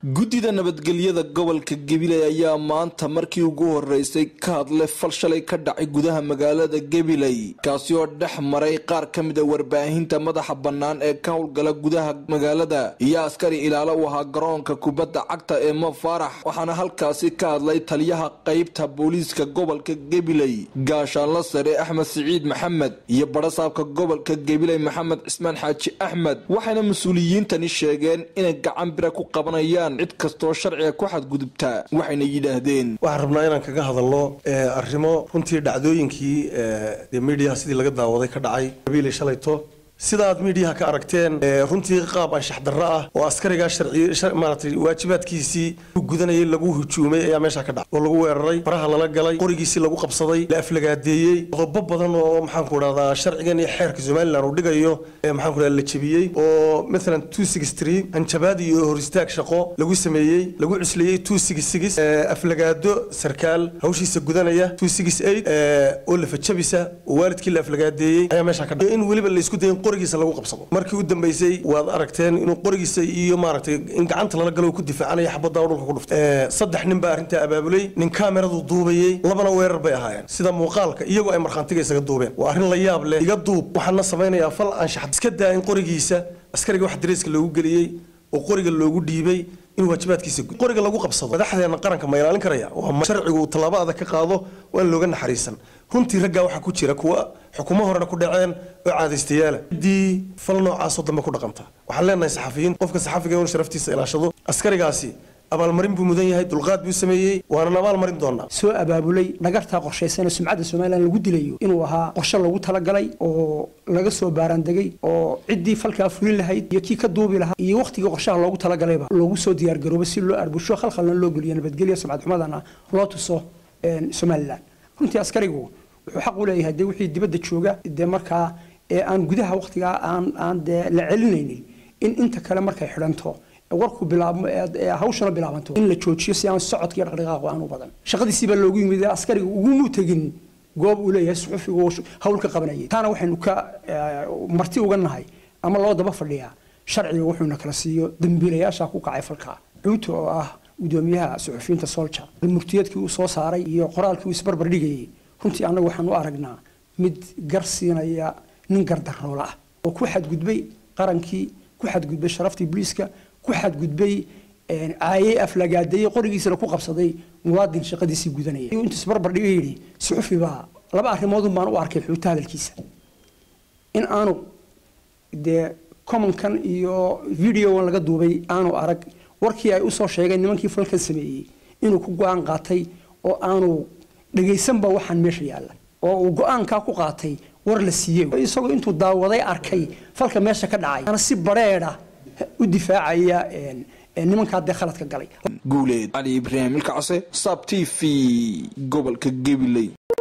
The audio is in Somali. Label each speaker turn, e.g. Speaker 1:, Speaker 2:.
Speaker 1: guddida nabadgelyada gobolka gabiley ayaa maanta markii ugu horeysay ka hadlay fal shalay ka dhacay gudaha magaalada gabiley kaasi oo dhex maray qaar ka mid a warbaahinta madaxa bannaan ee ka howlgala gudaha magaalada iyo askari ilaalo u ahaa garoonka kubadda cagta ee mo faarax waxaana halkaasi ka hadlay taliyaha qeybta booliiska gobolka gabiley gaashaanla sare axmed siciid maxamed iyo barasaabka gobolka gabiley maxamed cismaan xaaji axmed waxayna mas-uuliyiintani sheegeen inay gacan bira ku qabanayaan cid kastoo sharciga ku xadgudubtaa waxayna yidhaahdeen
Speaker 2: waxaan rabnaa inaan kaga hadalno arrimo runtii dhacdooyinkii dee miidiyaha sidii laga daawaday ka dhacay qabiilay shalayto sida aad miidiyaha ka aragteen runtii qaab anshax darro ah oo askarigaa sharcimaaratay waajibaadkiisii u gudanayay lagu hujuumay ayaa meesha ka dhacay oo lagu weeraray faraha lala galay qorigiisii lagu qabsaday la aflagaadeeyey qodobo badan oo maxaanku dhahdaa sharcigan iyo xeerka somalilan uu dhigayo maxaanku dhahda la jebiyey oo maalan two six three hanjabaad iyo hor istaag shaqo lagu sameeyey lagu cusleeyey two six six aflagaado sarkaal hawshiisa gudanaya two six eight oo lafajabisa oo waalidkii la aflagaadeeyey ayaa meesha ka dhacay in weliba la isku dayin qorigiisa lagu qabsado markii u dambeysay waad aragteen inuu qorigiisa iyo maaragtay in gacanta lala galo ku difaacanaya xabadda dhulka ku dhuftay saddex nin baa arrintaa abaabulay nin kaameradu duubayey labana weerar bay ahaayeen sida muuqaalka iyagoo ay markhaantiga isaga duubeen waa arrin la yaab leh iga duub waxaana samaynayaa fal anshax iska daa in qorigiisa askariga wax dareeska loogu geliyey oo qoriga loogu dhiibay in waajibaadkiisa gud qoriga lagu qabsado madaxdeena qaranka ma ilaalin karaya waa sharcigu tallaabo adag ka qaado waa in looga naxariisan runtii raggaa waxaa ku jira kuwa xukumo horena ku dhaceen oo caadaystayaala ciddii fal noocaasoo dambe ku dhaqanta waxaan leenahay saxafiyiin qofka saxafiga inuu sharaftiisa ilaashado askarigaasi abaalmarin buu mudan yahay dulqaad buu sameeyey waanan abaalmarin doonaa
Speaker 3: soo abaabulay dhagartaa qorshaysan ee sumcadda somalilan lagu dilayo inuu ahaa qorshe lagu talagalay oo laga soo baaraandegay oo ciddii falkaa fulin lahayd iyo kii ka duubi lahaa iyo wakhtigii qorshaha loogu talagalayba loogu soo diyaargaroobo si loo arbusho khalkhalna loo geliyo nabadgelyo sumcad xumadana loo tuso somalilan runtii askarigu wuxuu xaq u leeyahay dee wixii dibadda jooga dee markaa ee aan gudaha wakhtigaa aan aan dee la celinaynin in inta kale markay xidhanto warku bilaabmo hawshana bilaabanto in la joojiyo si aan socodka iyo dhaqdhaqaaqu aan u badan shaqadiisii baa loogu yimid askariga ugumuu tegin goob uu leeyahay suxufigu hawl ka qabanayay taana waxaynu ka marti uga nahay ama loo daba fadhiyaa sharciga wuxuuna kala siiyo dembiilayaasha ku kacay falka cuuto oo ah gudoomiyaha suxufiyiinta solja murtiyadkii uu soo saaray iyo qoraalkii uu isbarbar dhigayay runtii annagu waxaan u aragnaa mid gar siinaya nin gardaroola ah oo ku xadgudbay qarankii ku xadgudbay sharaftii booliiska ku xadgudbay caayey aflagaadeeyey qorigiisana ku qabsaday muwaadin shaqadiisii gudanaya intuu isbarbar dhiga yidhi suxufi baa laba arrimoodun baan u arkay xuuta hadalkiisa in aanu dee commonkan iyo videogan laga duubay aanu arag warkii ay usoo sheegeen nimankii falkan sameeyey inuu ku go-aan qaatay oo aanu dhegaysanba waxaan meesha yaalla oo uu go-aankaa ku qaatay war la siiyey isagoo intuu daawaday arkay falka meesha ka dhacay ana si bareedha u difaacaya nimankaa dee khaladka galay
Speaker 1: guuleed cali ibraahim ilkacase sab t v gobolka gabiley